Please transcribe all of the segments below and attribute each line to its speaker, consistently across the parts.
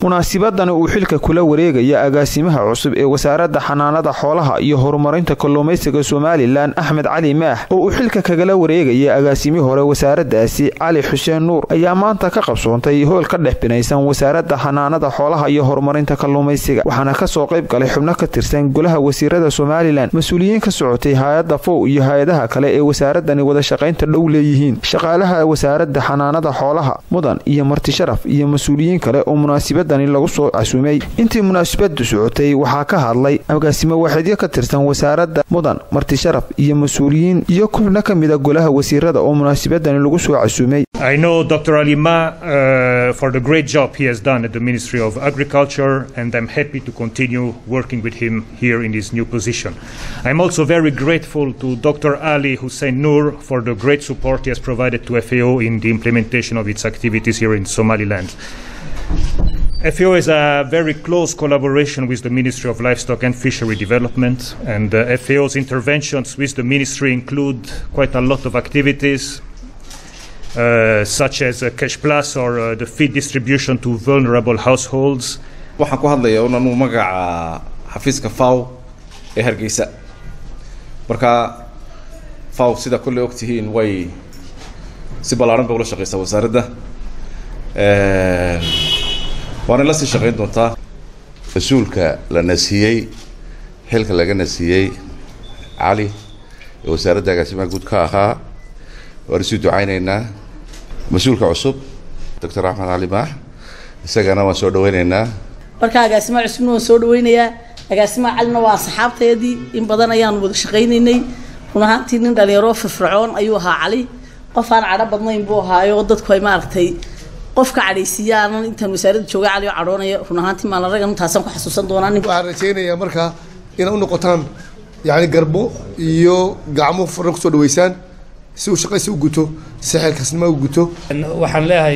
Speaker 1: munaasibadani uu xilka kula wareegaya agaasimaha cusub ee wasaaradda xanaanada xoolaha iyo horumarinta kalluumaysiga somalilan axmed cali maax oo uu xilka kagala wareegaya agaasimihii hore wasaaraddaasi cali xuseen nuur ayaa maanta ka qabsoontay hool ka dhex binaysan wasaaradda xanaanada xoolaha iyo horumarinta kalluumaysiga waxaana kasoo qayb galay xubno ka tirsan golaha wasiirada somalilan mas-uuliyiin ka socotay hay-adda fow iyo hay-adaha kale ee wasaaradani wada shaqaynta dhow leeyihiin shaqaalaha wasaaradda xanaanada xoolaha mudan iyo marti sharaf iyo mas-uuliyiin kale oo munaasibadani lagu soo casuumay intii munaasibadu socotay waxaa ka hadlay agaasimo waaxidyo ka tirsan wasaaradda mudan marti sharaf iyo mas-uuliyiin iyo xubno ka mida golaha wasiirada oo munaasibadani lagu soo casuumay
Speaker 2: I know Dr. Alima uh, for the great job he has done at the Ministry of Agriculture, and I'm happy to continue working with him here in his new position. I'm also very grateful to Dr. Ali Hussein Noor for the great support he has provided to FAO in the implementation of its activities here in Somaliland. FAO has a very close collaboration with the Ministry of Livestock and Fishery Development, and uh, FAO's interventions with the ministry include quite a lot of activities, uh, such as uh, Cash Plus or uh, the feed distribution to vulnerable households.
Speaker 3: waxaan ku hadlayaa un anuu magaca xafiiska faw ee hargeysa marka faw sida kolley ogtihiin way si ballaaran bay ula shaqeysaa wasaaradda waana la sii shaqeyn doontaa
Speaker 4: mas-uulka la nasiiyey xilka laga nasiiyey cali ee wasaaradda agaasimaha guud ka ahaa waan isuu ducaynaynaa mas-uulka cusub doctor axmed cali maax isagana waan soo dhaweynaynaa
Speaker 5: marka agaasimaha cusubna waan soo dhaweynayaa agaasimaha calina waa asxaabteedii in badan ayaan wada shaqaynaynay run ahaantii nin dhalinyaro firfircoon ayuu ahaa cali qof aan cadho badnayn buu ahaayo dadku ay maaragtay qofka cadhaysiiyaanan intaan wasaaradda jooga cali oo cadhoonaya run ahaantii maalin ragan intaasaan ku xasuusan doonaa nin
Speaker 6: waxaan rajaynayaa marka inay u noqotaan yacni garbo iyo gacmo furan kusoo dhaweysaan si uu shaqaysi u guto si xilkasnimo u guto
Speaker 7: waxaan leeyahay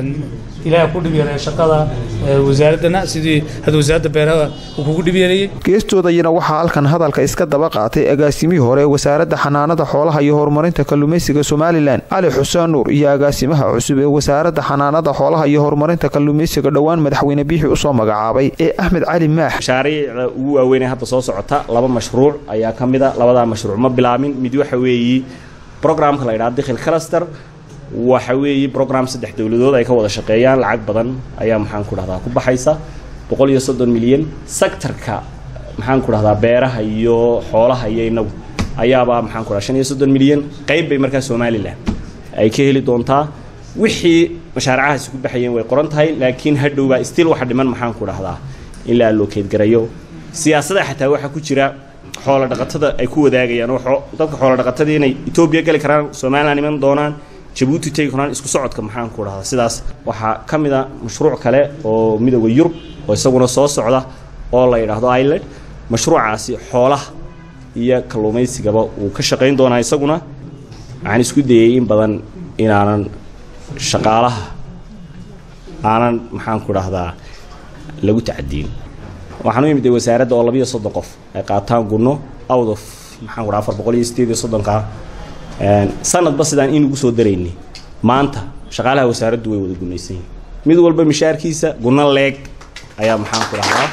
Speaker 7: ilaaha ku dhibyareeya shaqada wasaaraddana sidii hadda wasaaradda beeraha uu kugu dhibyareeyey
Speaker 1: geestoodayana waxaa halkan hadalka iska daba qaatay agaasimihii hore wasaaradda xanaanada xoolaha iyo horumarinta kalluumaysiga somalilan cali xuseen nuur iyo agaasimaha cusub ee wasaaradda xanaanada xoolaha iyo horumarinta kalluumaysiga dhowaan madaxweyne biixi usoo magacaabay ee axmed cali maax
Speaker 8: mashaariicda ugu waaweynee hadda soo socota laba mashruuc ayaa ka mid a labadaa mashruuc ma bilaamin mid waxa weeyi programka la yidhaha dikhil cluster waxa weeye program saddex dowladood ay ka wada shaqeeyaan lacag badan ayaa maxaan ku dhahdaa ku baxaysa boqol iyo soddon milyan sectorka maxaan ku dhahdaa beeraha iyo xoolaha iyo inagu ayaabaa maxaan ku dhaha shan iyo soddon milyan qayb bay markaa somalilan ay ka heli doontaa wixii mashaaricahaasi ku baxayeen way qoran tahay laakiin hadhowbaa still waxa dhiman maxaan ku dhahdaa in la allokeed garayo siyaasada xataa waxaa ku jira xoola dhaqatada ay ku wadaagayaan oo dadka xoola dhaqatadii inay etoobiya geli karaan somalilan iman doonaan jabuuti tegi karaan isku socodka maxaan ku dhahdaa sidaas waxaa ka mid a mashruuc kale oo midooda yurub oo isaguna soo socda oo la yidhaahdo ireland mashruucaasi xoolaha iyo kalluumaysigaba uu ka shaqayn doonaa isaguna waxaan isku dayay in badan inaanan shaqaalaha aanan maxaan ku dhahdaa lagu tacadiin waxaan u imid wasaaradda oo labiyo soddon qof ay qaataan gunno out of maxaan ku dhaha afar boqol iyo sideed iyo soddonka sanadba sidaan inugu soo daraynay maanta shaqaalaha wasaaraddu way wada gunaysan yihin mid walba mishaarkiisa gunno leeg ayaa maxaan ku dhahdaa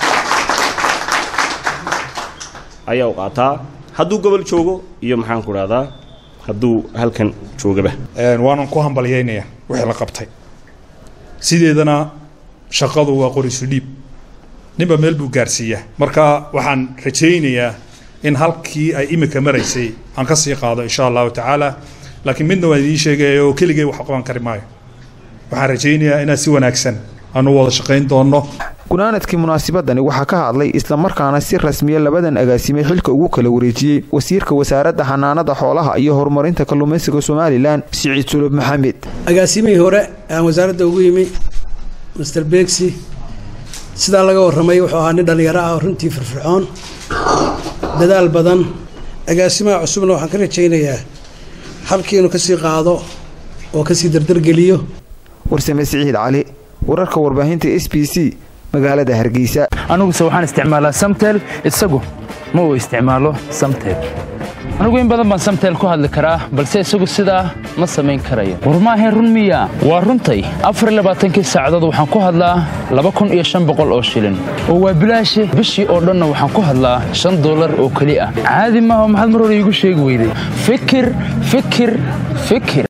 Speaker 8: ayaa u qaataa hadduu gobol joogo iyo maxaan ku dhahdaa hadduu halkan joogaba
Speaker 9: waanan ku hambalyaynayaa wixii la qabtay sideedana shaqadu waa qorisu dhiib ninba meel buu gaarsiiyaa marka waxaan rajaynayaa in halkii ay imika maraysay aan ka sii qaado insha allahu tacaala laakiin midna waan idiin sheegaya oo keligay wax qaban kari maayo waxaan rajaynayaa inaad si wanaagsan aanu wada shaqayn doonno
Speaker 1: gunaanadkii munaasibadani waxaa ka hadlay islamarkaana si rasmiya labadan agaasime xilka ugu kala wareejiyey wasiirka wasaaradda xanaanada xoolaha iyo horumarinta kalluumaysiga somalilan siciid sulub maxamed
Speaker 10: agaasimihii hore aan wasaaradda ugu yimi master begsi sidaa laga warramay wuxuu ahaa nin dhallinyaro ah oo runtii firfircoon dadaal badan agaasimaha cusubna waxaan ka rajaynayaa halkii inuu kasii qaado oo kasii dardargeliyo
Speaker 1: warsame siciid cali wararka warbaahinta s b c magaalada hargeysa
Speaker 7: aniguse waxaan isticmaalaa samtel isagu ma uu isticmaalo samtel
Speaker 11: anigu in badan baan samtel ku hadli karaa balse isagu sidaa ma samayn karayo war maahayn run miya waa runtay afar labaatankii saacadood waxaan ku hadlaa laba kun iyo shan boqol oo shilin oo waa bilaashe bishii oo dhanna waxaan ku hadlaa shan dollar oo keli ah caadi maaha maxaad mar hore iigu sheegi weyday fikir fikir fikir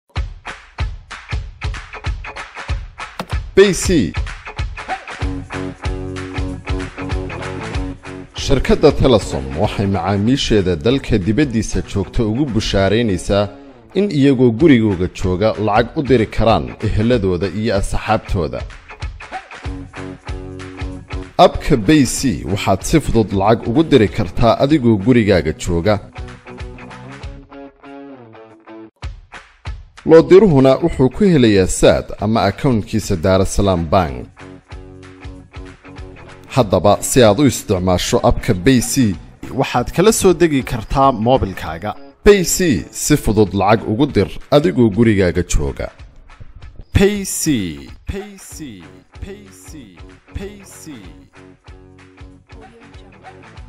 Speaker 12: bc shirkadda telesom waxay macaamiisheeda dalka dibaddiisa joogta ugu bushaaraynaysaa in iyagoo gurigooga jooga lacag u diri karaan eheladooda iyo asxaabtooda abka bay c waxaad si fudud lacag ugu diri kartaa adigoo gurigaaga jooga loodiruhuna wuxuu ku helayaa saad ama akownkiisa daarasalaam bank haddaba si aad u isticmaasho abka bay c waxaad kala soo degi kartaa moobilkaaga bay c si fudud lacag ugu dir adigoo gurigaaga jooga payc payc payc payc